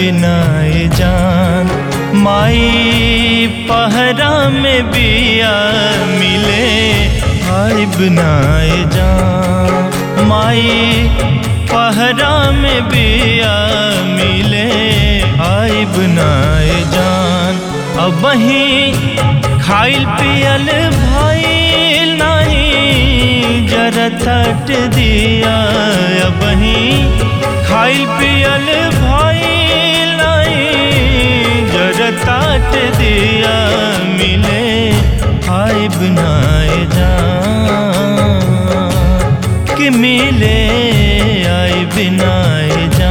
बिनाए जान माई पहरा में बिया मिले आई बिनाए जान माई पहरा में बिया मिले आई बिनाए जान अब वहीं खाइल पियल भइल नहीं जरा तट दिया अब वहीं खाइल पियल भइल नहीं जरा तट दिया मिले आई बनाए जा कि मिले आई बिनाए जा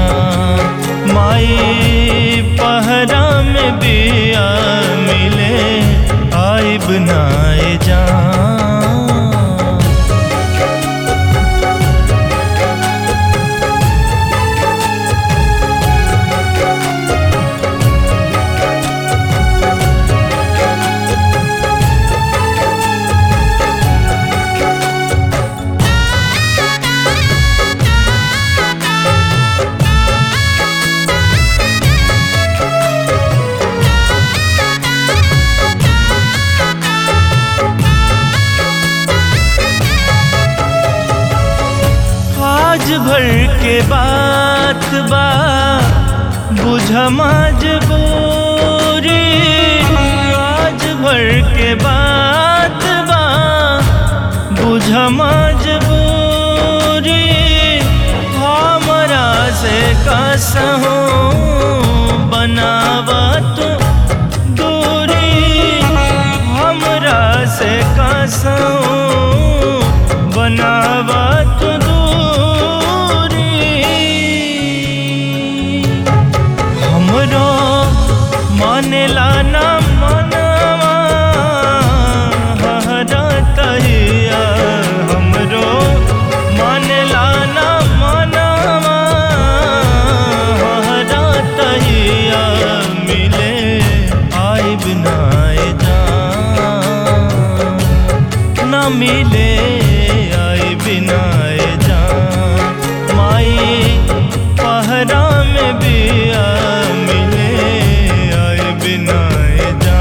माई पहरा में बिया मिले आई बनाए जा आज भर के बात बा बुझ मजबूरी आज भर के बात बा बुझ मजबूरी हमरा से कसहूँ बनावा तू दूरी हमरा से कसहूँ बनावा तू दूरी हमरो मानेला ना मनवा हरा तहिया हमरो मानेला ना मनवा हरा तहिया मिले आई बिनाए जा ना मिले आई बिनाए जा माई पहरा में बिया मिले आई बिनाए जा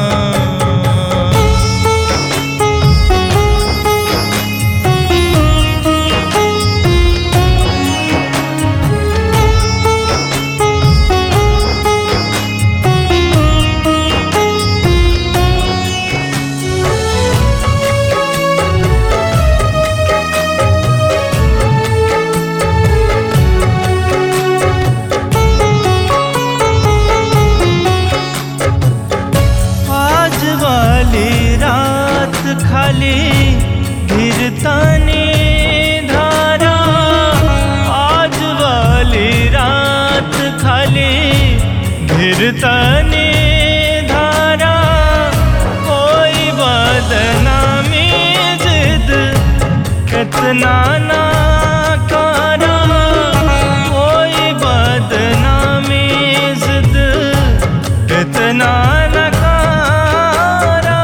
आज वाली रात खाली धीरतानी धारा आज वाली रात खाली धीरतानी धारा कोई बदनामी जिद कितना ना करा कोई बदनामी जिद कितना न करा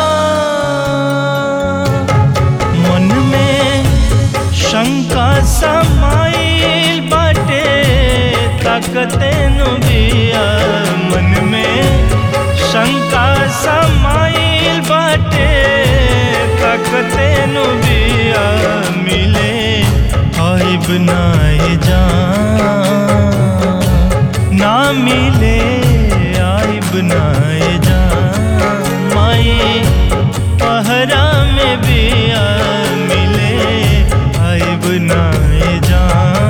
मन में शंका समाइल बाटे ताकते नु बिया मन में शंका समाइल बाटे ताकते नु बिया मिले आई बनाए जा ना मिले आई बनाए जा माई पहरा में बिया मिले आई बनाए जा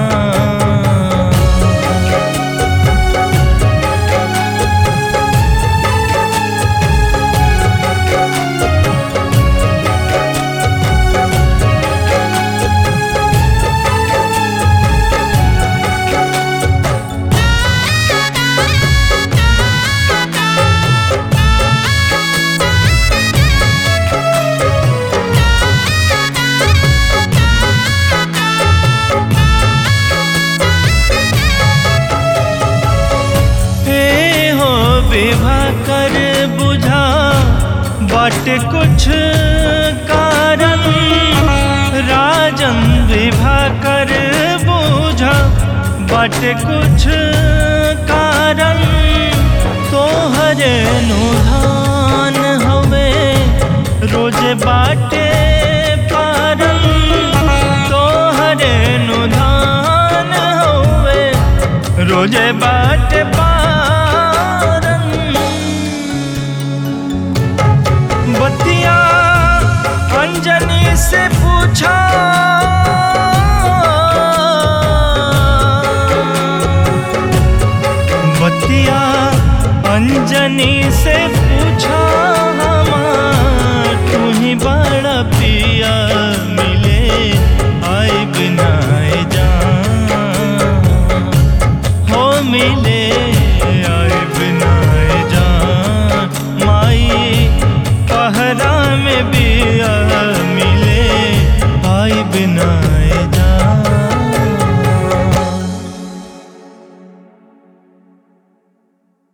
हे हो विवाह कर बुझा बट कुछ कारण राजन विवाह कर बुझा बट कुछ कारण कारण तोहरे नुधान हवे रोजे बाटे पारन तोहरे नुधान हवे रोजे बाटे पारन बतिया अंजनी से पूछा बतिया अंजनी से पूछा हमार तू ही बड़ा पिया मिले